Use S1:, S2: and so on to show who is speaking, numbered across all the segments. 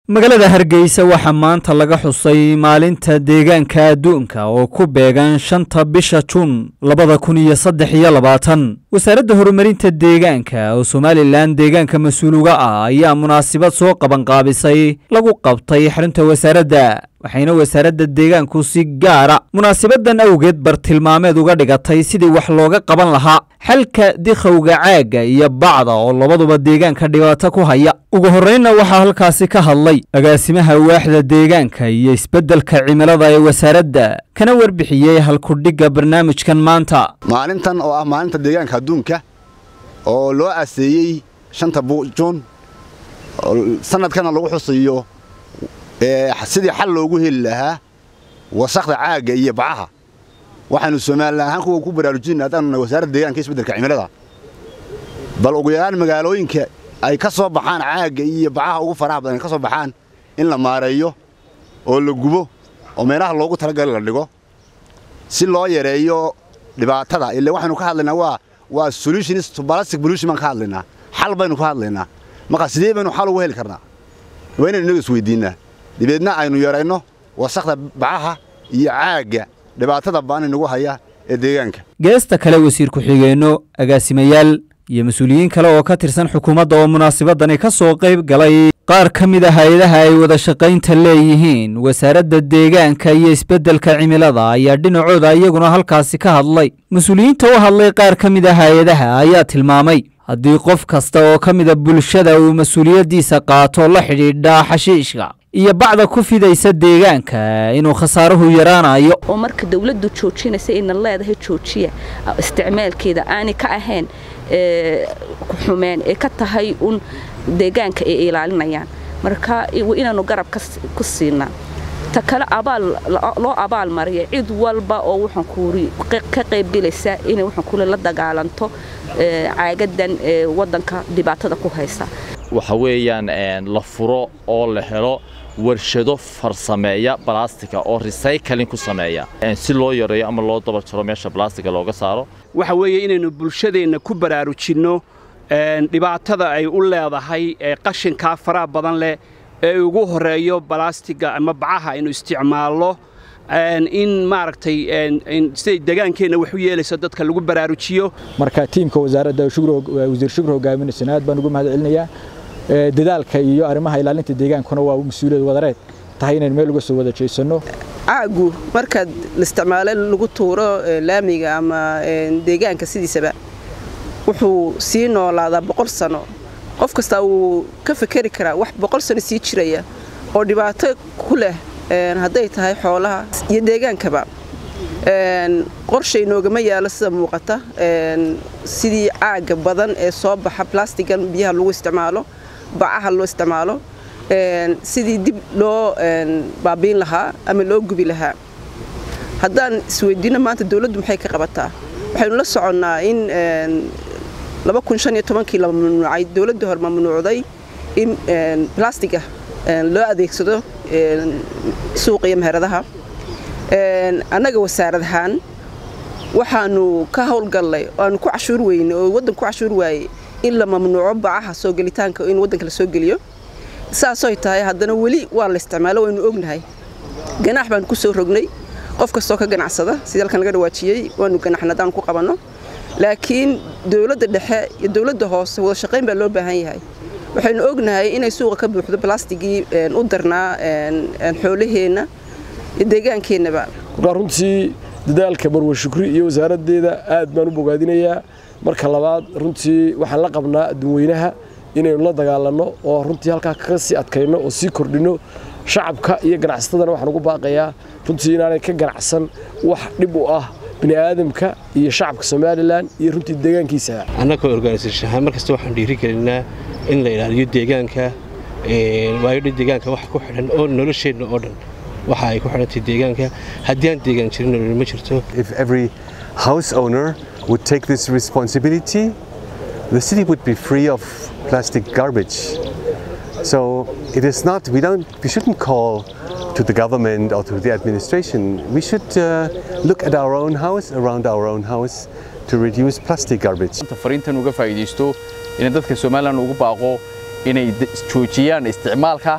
S1: magaalada hargeysa waxaa maanta laga xusay maalinta deegaanka adduunka oo ku beegan shanta bisha juun labada kun iyo saddex iyo labaatan wasaaradda horumarinta deegaanka oo somalilan deegaanka mas-uuluga ah ayaa munaasabad soo qabanqaabisay lagu qabtay xarunta wasaaradda waxayna wasaaradda deegaanku si gaara munaasabadan awgeed bartilmaameed uga dhigatay sidii wax looga qaban lahaa xalka dikhowga caagga iyo bacda oo labaduba deegaanka dhibaato ku haya ugu horreynna waxaa halkaasi ka hadlay agaasimaha waaxda deegaanka iyo isbeddelka cimilada ee wasaaradda kana warbixiyey halkudhigga barnaamijkan maanta
S2: maalintan oo ah maalinta deegaanka adduunka oo loo aseeyey shanta juun sanadkana lagu xusiyo sidii xal loogu heli lahaa wasakda caagga iyo bacaha waxaanu somalilan ahaan kuwa ku baraarujinna haddaanuna wasaaradda deegaanka isbeddelka cimilada bal ugu yaraan magaalooyinka ay ka soo baxaan caagga iyo bacaha ugu faraha badan ay ka soo baxaan in la maareeyo oo la gubo oo meelaha loogu talagali la dhigo si loo yareeyo dhibaatada ille waxaynu ka hadlaynaa waa waa solutions to plastic pollution baan ka hadlaynaa xal baynu ka hadlaynaa marka sidee baynu xal ugu heli karnaa waa inaynu inaga isweydiinnaa dibeedna aynu yarayno wasakda bacaha iyo caagga dhibaatada baan inagu haya ee deegaanka
S1: geesta kale wasiir ku-xigeenno agaasimayaal iyo mas-uuliyiin kale oo ka tirsan xukuumadda oo munaasabadani ka soo qayb galay qaar ka mid a hay-adaha ay wada shaqaynta leeyihiin wasaaradda deegaanka iyo isbeddelka cimilada ayaa dhinacooda iyaguna halkaasi ka hadlay mas-uuliyiinta u hadlay qaar ka mid a hay-adaha ayaa tilmaamay haddii qof kasta oo ka mida bulshada uu mas-uuliyaddiisa qaato la xidhiidha xashiishka iyo bacda ku fidaysa deegaanka inuu khasaaruhu yaraanayo
S3: oo marka dawladdu joojinaysa ina leedahay joojiya isticmaalkeeda aanay ka ahayn xumeen ee ka tahay un deegaanka ay ilaalinayaan marka inaanu garab ku siinaa ta kale loo abaal mariya cid walba oo waxaan kuuri ka qaybgelaysa inay waxaan kuuri la dagaalanto caagadan waddanka dhibaatada ku haysa
S4: waxa weeyaan la furo oo la helo warshado farsameeya balastika oo recycling ku sameeya si loo yareeyo ama loo daba jaro meesha balastika looga saaro
S5: waxa weeye inaynu bulshadeenna ku baraarujinno dhibaatada ay u leedahay qashinkaa faraha badan leh ee ugu horeeyo balastiga ama bacaha aynu isticmaalno in maaragtay siday degaankeenna wax u yeelayso dadka lagu baraarujiyo
S6: marka tiimka wasaaradda wasiir shukri hogaaminaysan aad baan ugu mahad celinayaa dadaalka iyo arrimaha ilaalinta deegaankuna waa mas-uuliyad wadareed tahay inaynu meel uga soo wada jeesanno
S7: caagu markaad isticmaalo lagu tuuro laamiga ama deegaanka sidiisaba wuxuu sii noolaadaa boqol sano qof kastaa wuu ka fekeri karaa wax boqol sano sii jiraya oo dhibaato ku leh hadday tahay xoolaha iyo deegaankaba qorshay noogama yaalo sida muuqata sidii caaga badan ee soo baxa blastigan biyaha lagu isticmaalo bacaha loo isticmaalo sidii dib loo baabiin lahaa ama loo gubi lahaa haddaan isweydiino maanta dawladdu maxay ka qabataa waxaynu la soconnaa in kii la mamnuucay dawladda hore mamnuucday in blastiga loo adeegsado suuqa iyo meheradaha annaga wasaarad ahaan waxaanu ka howlgallay oo aanu ku cashuur weyne oo waddanku ku cashuur waayey in la mamnuuco bacaha soo gelitaanka in waddanka la soo geliyo saasoy tahay haddana weli waa la isticmaalo waynu ognahay ganaax baanu ku soo rognay qof kastoo ka ganacsada sidii halkan laga dhawaajiyey waanu ganaxna haddaan ku qabanno laakiin dowladda dhexe iyo dowladda hoose wada shaqayn baa loo baahan yahay waxaynu ognahay inay suuqa ka buuxdo balastigii u darnaa xoolaheenna iyo deegaankeenaba
S8: markaa runtii dadaalka marwe shukri iyo wasaaraddeeda aad baan u bogaadinayaa marka labaad runtii waxaan la qabnaa adduunweynaha inaynu la dagaalanno oo runtii halkaa kaga sii adkayno oo sii kordhinno shacabka iyo ganacsatadana waxaan ugu baaqayaa runtii inaanay ka ganacsan wax dhib u ah bini aadamka iyo shacabka somalilan iyo runtii deegaankiisa
S9: annagoo organisashahaan mar kasta waxaan dhiirigelinaa in la ilaaliyo deegaanka waayo dhan deegaanka waxa ku xidhan oo nolosheenna oo dhan waxa ay ku xidhantay deegaanka haddii aan deegaan jirin nolol ma jirto
S10: If every house owner would take this responsibility, the city would be free of plastic garbage. So it is not, we don't, we shouldn't call to the government or to the administration. We should uh, look at our own house, around our own house, to reduce plastic garbage.
S11: fariintan uga faa'iidaysto in dadka Soomaaliland ugu baaqo inay joojiyaan isticmaalka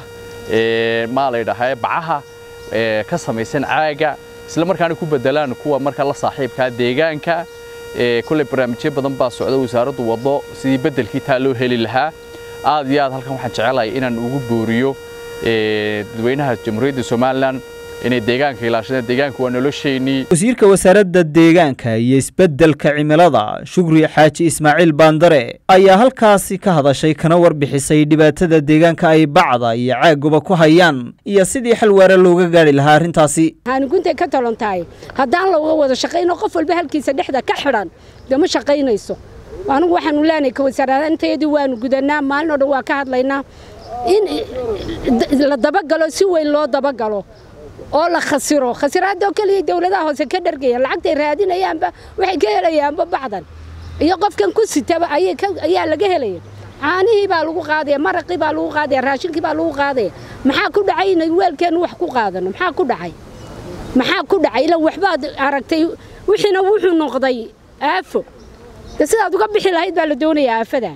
S4: maa laydhahaa bacaha ka samaysan caaga isla markaana ku bedelaan kuwa marka la saaxiibkaa deegaanka kulley barnaamijyo badan baa socda wasaaraddu waddo sidii beddelkii taa loo heli lahaa aad iyo aad halkan waxaan jecelahay inaan ugu booriyo dadweynaha jamhuuriyadda somalilan inay deegaanka ilaashadaan deegaanka waa nolosheennii
S1: wasiirka wasaaradda deegaanka iyo isbeddelka cimilada shukri xaaji ismaaciil baandare ayaa halkaasi ka hadashay kana warbixisay dhibaatada deegaanka ay bacda iyo caaguba ku hayaan iyo sidii xal waara looga gaadhi lahaa arrintaasi
S11: haaniguntay ka talon tahay haddaan looga wada shaqayno qof walba halkiisa dhexda ka xidhan dee ma shaqaynayso anigu waxaanu leenahay ka wasaaradanteedii waanu gudanaa maalin oo dhan waa ka hadlaynaa in la dabagalo si weyn loo dabagalo oo la khasiro khasiraadoo keliya dawladaha hoose ka dhargaya lacagtay raadinayaanba waxay ka helayaanba bacdan iyo qofkan ku sitaba ayaa laga helaya caanihii baa lagu qaadaya maraqii baa lagu qaadaya raashinkii baa lagu qaadaya maxaa ku dhacay inay weelkeennu wax ku qaadano maxaa ku dhacay maxaa ku dhacay ilan waxbaad aragtay wixiina wuxuu noqday aafo de sidaad uga bixi lahayd baa la doonayaa aafada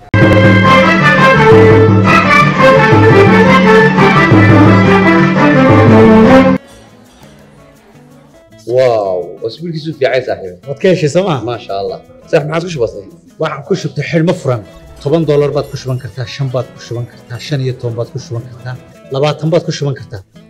S12: واو اسبوعك في عايز صاحبي
S13: waad ka heshay sooma
S12: ما شاء الله صح ما عاد كش بسيط
S13: waxaan ku shubtay xidhmo furan toban doolar baad ku shuban kartaa shan baad ku shuban kartaa shan iyo toban baad ku shuban kartaa labaatan baad ku shuban kartaa